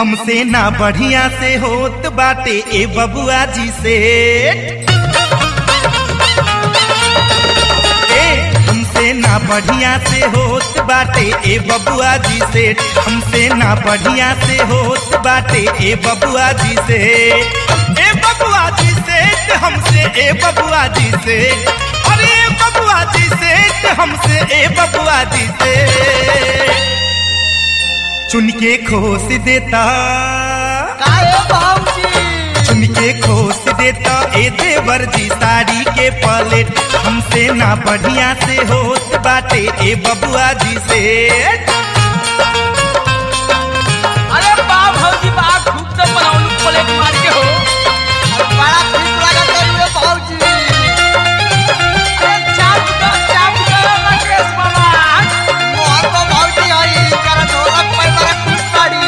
हमसे ना बढ़िया से होत बाटे ए बबुआ जी से ए हमसे ना बढ़िया से होत बाटे ए बबुआ जी से हमसे ना बढ़िया से होत बाटे ए बबुआ जी से ए बबुआ जी से ते हमसे ए बबुआ जी से अरे ए बबुआ जी से ते हमसे ए बबुआ जी से चुन के खोस देता काहे भाऊजी चुन के खोस देता ए देवर जी साड़ी के पलेट हमसे ना बढ़िया से होत बाटे ए बबुआ जी से अरे बा भौजी बा खूब तो बनाउनु प्लेट मार के हो बड़ा ठीक लागत है रे भाऊजी अरे चाप दो चाप दो राकेश बाबा मोहन को भाऊजी हई कर ढोलक पर बड़ा खुश पड़ी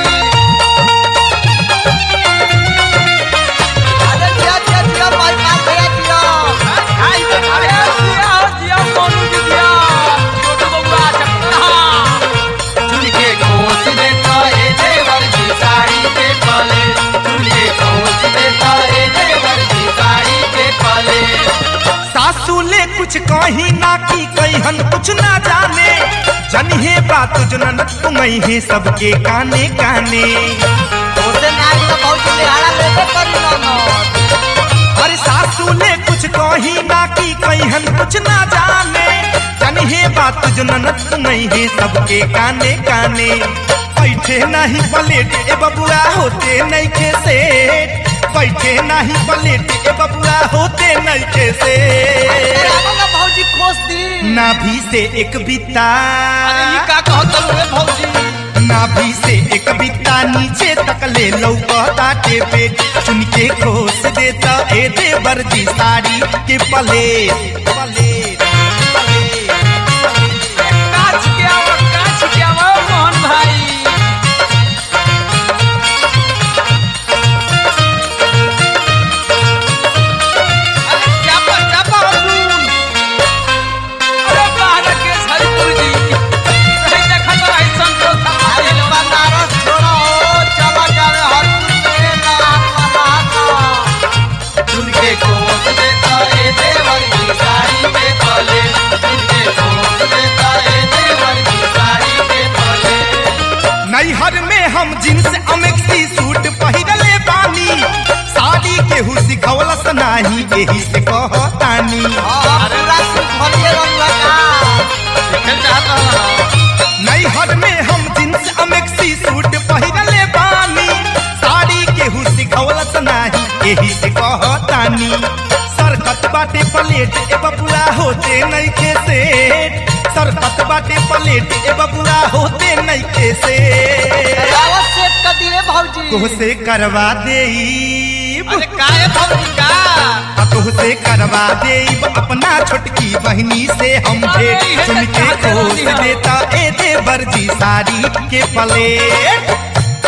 अरे दिया दिया दिया भाई मार दिया दिया हाय अरे दिया हो दिया मोनू जी दिया छोटू बबुआ चपड़ा चुनके खोस देता ए देवर की साड़ी के पले चुनके खोस देता ए देवर की साड़ी के पले सासू ले कुछ कही ना की कहन कुछ ना जाने जनिहे बात जनन तुम्हें है सबके काने काने ओसे नाच तो भाऊजी लिहाड़ा लेबे करी ना अरे सासू ने कुछ कही ना की कहन कुछ ना जाने जनिहे बात जनन तुम्हें है सबके काने काने बैठे नहीं पलेट ए बबुआ होते नहीं खे से बैठे नहीं पलेट ए बबुआ होते नहीं खे से रामला भाऊजी खोस दी नाभि से एक बिता अरे ये का कहत रे भौजी नाभि से एक बिता नीचे तक ले लौकता के पेट चुन के खोस देता ए देवर जी साड़ी के पले पले काच के आओ काच के आओ मोहन भाई अरे चापा चापा अर्जुन अरे बाहर के हरिपुर जी नहीं देखा तो ऐसा तो अरे बनारस छोड़ो चला कर हरपुर से नाम महाका चुनके खोस देता ए देवर की साड़ी के पले चुनके खोस देता ए देवर की साड़ी के पले नैहर में हम जींस अमेक्सी सूट पहिरले बानी साड़ी केहू सिखवलस नाही एही से कहतानी अरे रात भरिए रंग लगा खेल चाहता हूं नैहर में हम जींस अमेक्सी सूट पहिरले बानी साड़ी केहू सिखवलस नाही एही से कहतानी सरकत बाटे प्लेट ए बबुआ होते नहीं खे से सरकत बाटे प्लेट ए बबुआ होते नहीं खे से रावत सेट कर दिए भाऊजी तोहसे करवा देईब अरे काहे भौजी का आ तोहसे करवा देईब अपना छोटकी बहनी से हम भेंट अरे, ये सुन तो के चाहते खोस रहती हो। देता ए देवर जी साड़ी के प्लेट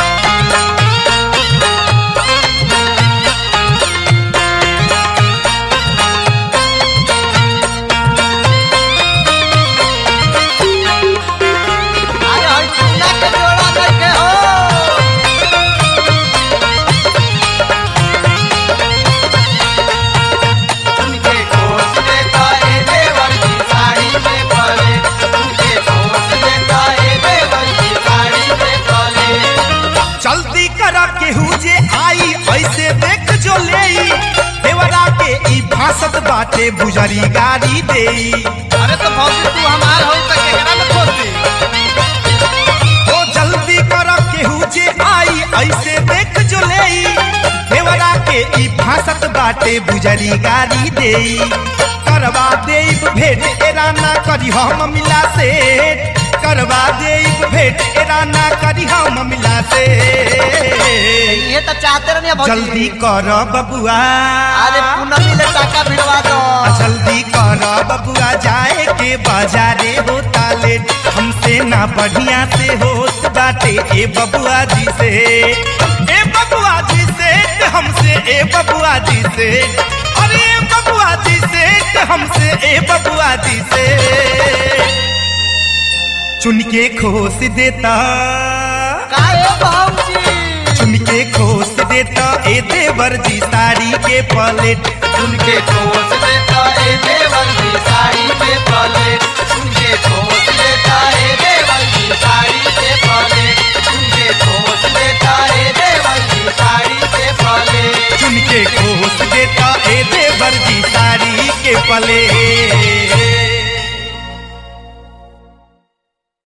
अरे हई चूना के जोड़ा नहीं के हो चुनके खोस देता ए देवर की साड़ी के पले चुनके खोस देता ए देवर की साड़ी के पले जल्दी करा केहू जे आई ऐसे देख जो लेई देवरा के ई भासत बाटे बुजरी गाड़ी देई अरे तो भौजी तू हमार हो त केकरा में खोस दे ओ जल्दी कर केहू जे आई ऐसे देख जो लेई देवरा के ई भासत बाटे बुजरी गाड़ी देई करवा देब भेंट एरा ना करी हम मिला से करवा देब भेंट एरा ना करी हम मिला से ये तो चाहते रहने भौजी जल्दी कर बबुआ अरे पूनमी ले टाका भिड़वा दो जल्दी कर बबुआ जाए के बाजारे होता लेट हमसे ना बढ़िया से होत बाटे ए बबुआ जी से ए बबुआ जी से ते हमसे ए बबुआ जी से अरे ए बबुआ जी से ते हमसे ए बबुआ जी से चुन के खोस देता काहे भाऊजी ए देवर जी साड़ी के पलेट उनके कोस देता ए देवर की साड़ी पे पले उनके कोस देता ए देवर की साड़ी पे पले उनके कोस देता ए देवर की साड़ी पे पले चुन के खोस देता ए देवर जी साड़ी के पलेट